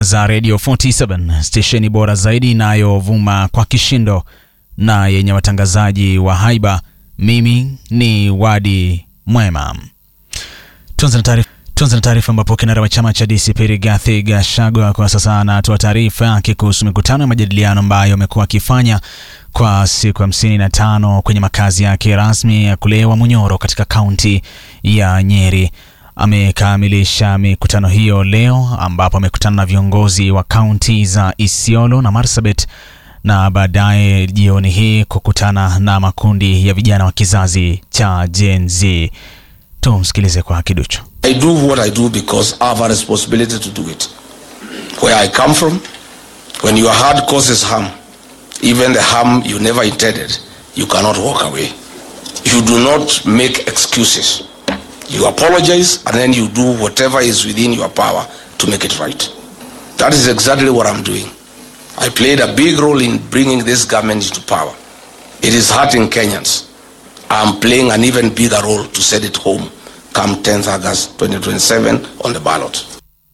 za Radio 47 stesheni bora zaidi inayovuma kwa kishindo na yenye watangazaji wa haiba. Mimi ni Wadi Mwema. Tuanze na taarifa tuanze na taarifa ambapo kinara wa chama cha DCP Rigathi Gachagua kwa sasa anatoa taarifa yake kuhusu mikutano ya majadiliano ambayo amekuwa akifanya kwa siku hamsini na tano kwenye makazi yake rasmi ya kule Wamunyoro katika kaunti ya Nyeri. Amekamilisha mikutano hiyo leo ambapo amekutana na viongozi wa kaunti za Isiolo na Marsabit na baadaye jioni hii kukutana na makundi ya vijana wa kizazi cha Gen Z. Tumsikilize kwa kiduchu. I do what I do because I have a responsibility to do it. Where I come from, when your heart causes harm, even the harm you never intended, you cannot walk away. You do not make excuses. You apologize and then you do whatever is within your power to make it right. That is exactly what I'm doing. I played a big role in bringing this government into power. It is hurting Kenyans. I'm playing an even bigger role to set it home come 10th August 2027 on the ballot.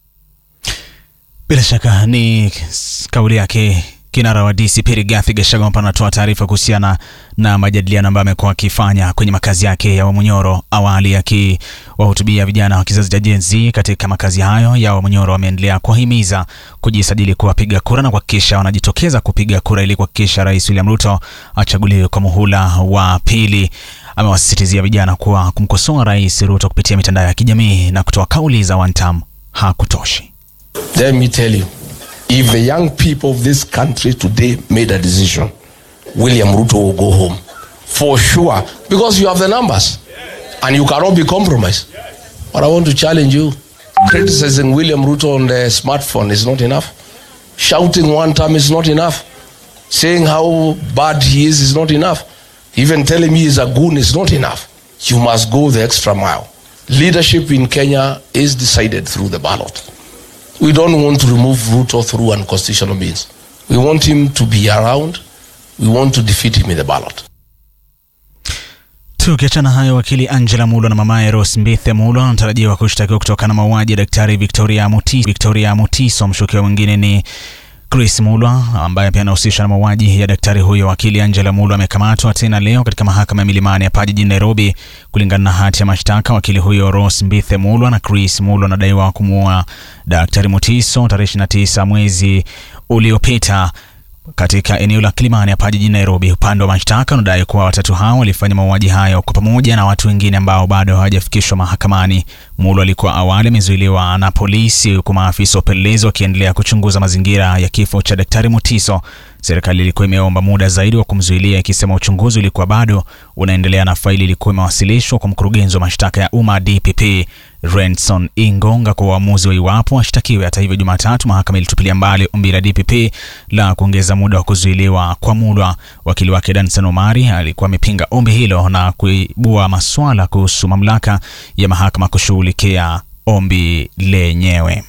Bila shaka ni kauli yake kinara wa DCP Rigathi Gachagua ambapo anatoa taarifa kuhusiana na majadiliano ambayo amekuwa akifanya kwenye makazi yake ya Wamunyoro. Awali akiwahutubia vijana wa kizazi cha Gen Z katika makazi hayo ya Wamunyoro, wameendelea kuwahimiza kujisajili kuwapiga kura na kuhakikisha wanajitokeza kupiga kura ili kuhakikisha Rais William Ruto achaguliwe kwa muhula wa pili. Amewasisitizia vijana kuwa kumkosoa Rais Ruto kupitia mitandao ya kijamii na kutoa kauli za one term hakutoshi. Let me tell you, if the young people of this country today made a decision, William Ruto will go home for sure because you have the numbers and you cannot be compromised. But I want to challenge you. Criticizing William Ruto on the smartphone is not enough. Shouting one time is not enough. Saying how bad he is is not enough. Even telling me he's a goon is not enough. You must go the extra mile. Leadership in Kenya is decided through the ballot. We don't want to remove Ruto through unconstitutional means. We want him to be around. We want to defeat him in the ballot. Tukiachana hayo, wakili Angela Mulo na mamaye Rose Mbithe Mulo anatarajiwa kushtakiwa kutokana na mauaji ya daktari Victoria Mutiso. Victoria Mutiso. Mshukiwa mwingine ni Chris Mulwa ambaye pia anahusishwa na mauaji ya daktari huyo. Wakili Angela Mulwa amekamatwa tena leo katika mahakama ya Milimani hapa jijini Nairobi. Kulingana na hati ya mashtaka, wakili huyo Rose Mbithe Mulwa na Chris Mulwa anadaiwa kumuua daktari Mutiso tarehe 29 mwezi uliopita katika eneo la Kilimani hapa jijini Nairobi. Upande wa mashtaka unadai kuwa watatu hao walifanya mauaji hayo kwa pamoja na watu wengine ambao bado hawajafikishwa mahakamani. Mulwa alikuwa awali amezuiliwa na polisi, huku maafisa wa upelelezi wakiendelea kuchunguza mazingira ya kifo cha daktari Mutiso. Serikali ilikuwa imeomba muda zaidi wa kumzuilia, ikisema uchunguzi ulikuwa bado unaendelea na faili ilikuwa imewasilishwa kwa mkurugenzi wa mashtaka ya umma DPP Renson Ingonga kwa uamuzi wa iwapo ashtakiwe. Hata hivyo, Jumatatu mahakama ilitupilia mbali ombi la DPP la kuongeza muda wa kuzuiliwa kwa Mulwa. Wakili wake Danson Omari alikuwa amepinga ombi hilo na kuibua maswala kuhusu mamlaka ya mahakama kushughulikia ombi lenyewe.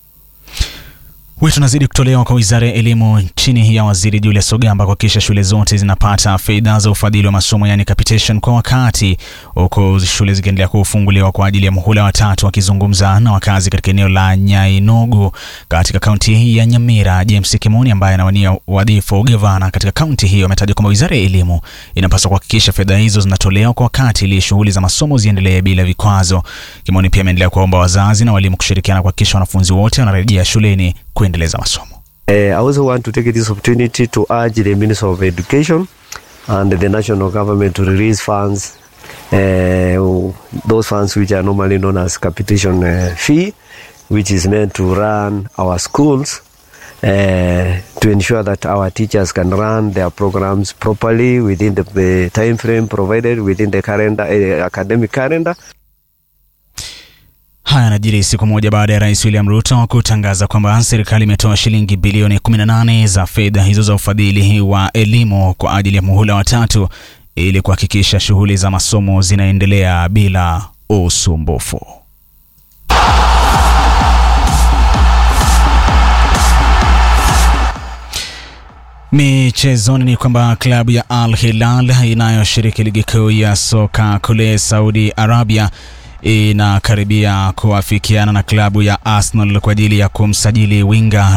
Wito unazidi kutolewa kwa wizara ya elimu chini ya waziri Julius Ogamba kuhakikisha shule zote zinapata fedha za ufadhili wa masomo yani capitation kwa wakati, huku shule zikiendelea kufunguliwa kwa ajili ya muhula wa tatu. Wakizungumza na wakazi katika eneo la Nyainogo katika kaunti hii ya Nyamira, James Kimoni ambaye anawania wadhifa wa ugavana katika kaunti hiyo ametaja kwamba wizara ya elimu inapaswa kuhakikisha fedha hizo zinatolewa kwa wakati ili shughuli za masomo ziendelee bila vikwazo. Kimoni pia ameendelea kuwaomba wazazi na walimu kushirikiana kuhakikisha wanafunzi wote wanarejea shuleni kuendeleza masomo. Uh, I also want to take this opportunity to urge the Minister of Education and the national government to release funds, uh, those funds which are normally known as capitation uh, fee, which is meant to run our schools uh, to ensure that our teachers can run their programs properly within the, the time frame provided within the calendar, uh, academic calendar. Haya yanajiri siku moja baada ya Rais William Ruto kutangaza kwamba serikali imetoa shilingi bilioni 18 za fedha hizo za ufadhili wa elimu kwa ajili ya muhula wa tatu ili kuhakikisha shughuli za masomo zinaendelea bila usumbufu. Michezoni ni kwamba klabu ya Al Hilal inayoshiriki ligi kuu ya soka kule Saudi Arabia inakaribia kuafikiana na klabu ya Arsenal kwa ajili ya kumsajili winga